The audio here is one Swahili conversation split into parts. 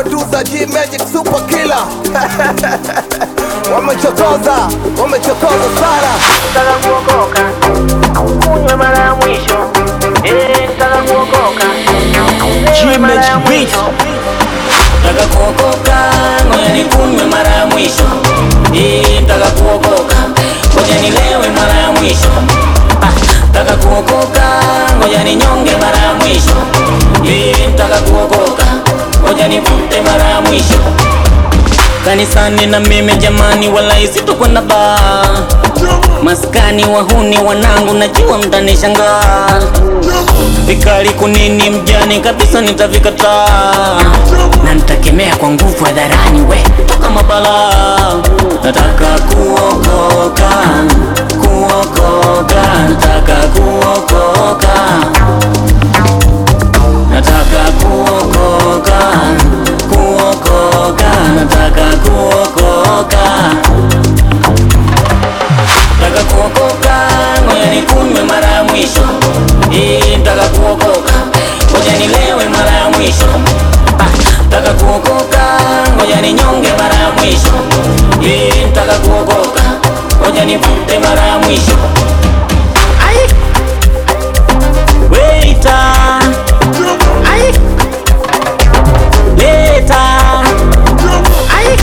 producer G Magic super killer wamechokoza wamechokoza sana Nataka kuokoka, kunywa mara ya mwisho. Eh, nataka kuokoka, kunywa mara ya mwisho. Nataka kuokoka, ngoja nikunywe mara ya mwisho. Eh, nataka kuokoka, ngoja nilewe mara ya mwisho. Ah, nataka kuokoka, ngoja ninyonge mara ya mwisho. Eh, nataka kuokoka, ngoja nivute mara ya mwisho. Kanisani na mimi jamani, wala sitokwenda baa. Maskani wahuni wanangu, najua mtanishangaa. Vikali kunini mjani kabisa nitavikataa na nitakemea kwa nguvu hadharani, we toka mabala. Nataka kuokoka, kuokoka, nataka kuokoka, nataka kuokoka, kuokoka, nataka kuokoka Nataka kuokoka, ngoja nikunywe mara ya mwisho. Eh, nataka kuokoka, ngoja nilewe mara ya mwisho. Ah, nataka kuokoka, ngoja ninyonge mara ya mwisho. Eh, nataka kuokoka, ngoja nivute mara ya mwisho. Ai! Waiter! Ai! Leta! Ai!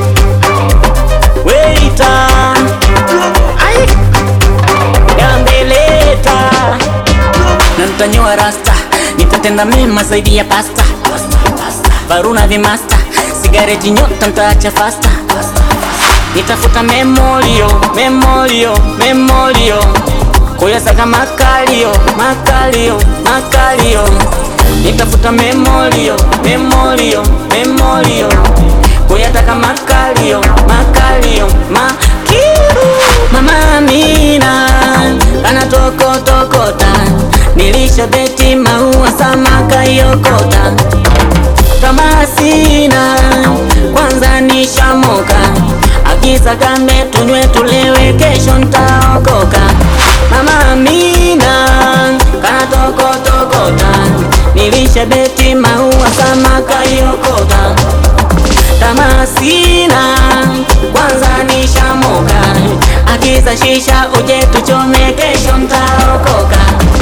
Waiter! Ai! Gambeleta na nitanyoa rasta, nitatenda mema zaidi ya pasta. Varuna vimasta, sigareti nyota ntaacha fasta. Nitafuta memolio, memolio, memolio kuyasaka makalio, makalio, makalio Nitafuta memolio, memolio, memolio kuyataka makalio, makalio, makiru Mama Amina anatokotokota, nilisha beti maua samaka yokota kama sina kwanza nishamoka, akisa kambe tunywe tulewe, kesho ntaokoka. Mama Amina kanatokotokota, nilisha beti maua samaka yokota kama sina kwanza nishamoka, akisa shisha uje tuchome, kesho ntaokoka.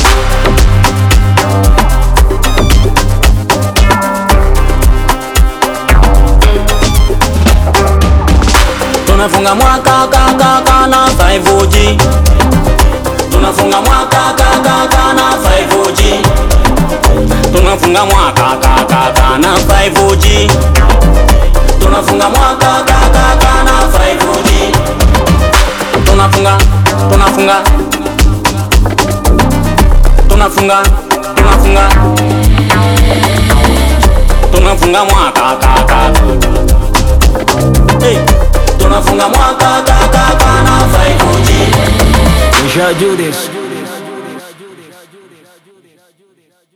Tunafunga mwaka kaka na 5G Tunafunga mwaka kaka na 5G Tunafunga mwaka kaka na 5G Tunafunga mwaka kaka na 5G Tunafunga tunafunga Tunafunga tunafunga Tunafunga mwaka kaka Hey, tunafunga mwaka kaka na 5G we shall do this